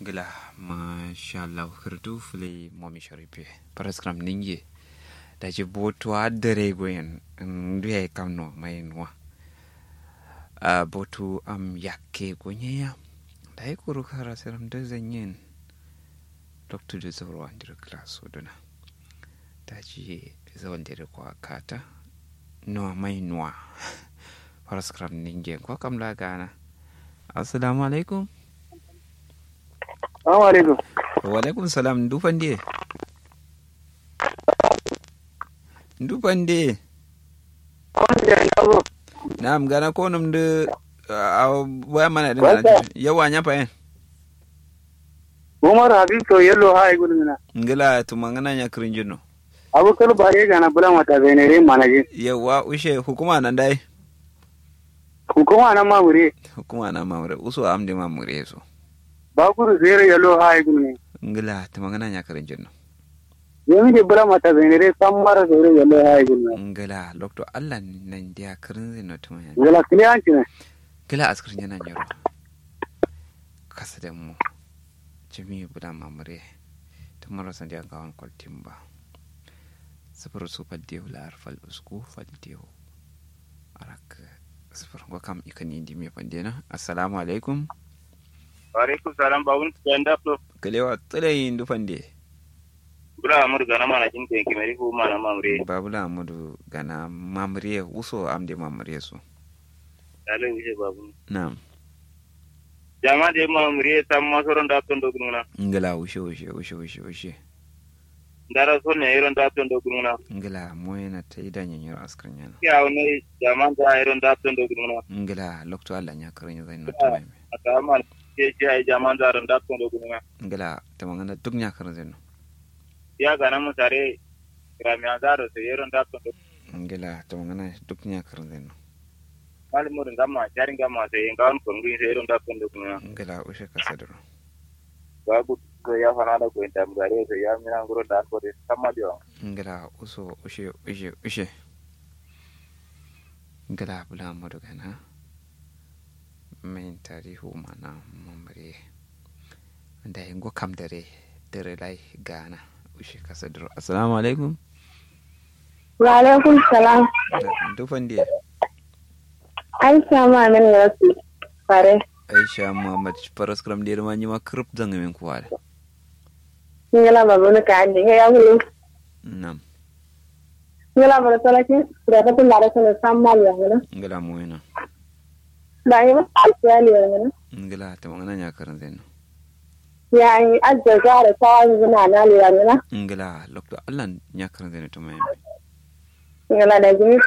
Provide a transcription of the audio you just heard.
gila masha Allah hirtu fule momi sharife paraskram ninge da ji boto adere goyen nduya kamno mai nwa a boto am yakke gonye ya da yi kuru kara siram da zanyen dr da zauro an dira class oduna da ji zawon dira kwa kata no mai nwa paraskram ninge kwa kamla gana assalamu alaikum Assalamu alaikum. wa alaikum salam dufan de dufan de Wanda ya yabo. na'am gana ko num de a waya mana din Barka. yawa nya pa Umar Habib to yello ha ay guduna. ngila tumangana nya krinjino Abu kalu bare ga na bula mata benere manaje. yawa ushe hukuma nan dai Hukuma na mamure. hukuma na mamure uso amde mamure so Ba kuru zere yello ha ay guduna. ngila tumangana nya krinjino Yemi de bula mata benere samara zere yello ha ay guduna. ngila lokto Allah nan dia krinjino tumanya Gala kliyanci ne. kila askirin yana nyaro kasa da mu jimi buda mamure ta marasa da gawan kwaltin ba sifir su faldewu lar fal usku faldewu arak sifir wa kam ikan indi me pandena assalamu alaikum Wa alaikum salam ba wun stand up to kalewa tsilayin du fande bura amur gana mana jin ke kimeri fu mana mamre babula amudu gana mamure uso amde mamure so dale wije babu na'am jama de mamre tam masoron da ton doguna ngala ushe ushe ushe ushe ushe ndara son ne iron da ton doguna ngala moyena ta idan yanyar askirin yana ya ne jama da iron da ton doguna ngala lokto Allah nya karin zai no tamai ata man ke ji ai jama da iron da ton doguna ngala ta mangana duk nya karin zai no ya gana mu tare rami azaro se iron da ton doguna ngala ta mangana duk nya karin zai no mal mu ngama jarin ngama se ngawan ko ngi se iron da ton doguna ngala ushe kasadro babu ko ya fana da ko intam gare se ya mina ngoro da ko de sama dio ngala uso ushe ushe ushe ngala bula modo gana min tarihu mana mamare da yango kam dare dare lai gana ushe kasadro assalamu alaikum Wa alaikum salam. dufan dia Aisha ma min wasu fare. aisha muhammad paraskram dia ma nyima krup zanga min kuwada Ngila ba bunu ka andi ya ngulu. nam Ngila ba sala ki da ta tun da sala sammal ya ngila. ngala moyena Da yi ba alfiyali ya ngila. ngala ta mangana nya karin zai no Ya yi ajja gara ta wani zina na liya ngila. ngala lokto allah nya karin zai no tamai Ngila da jini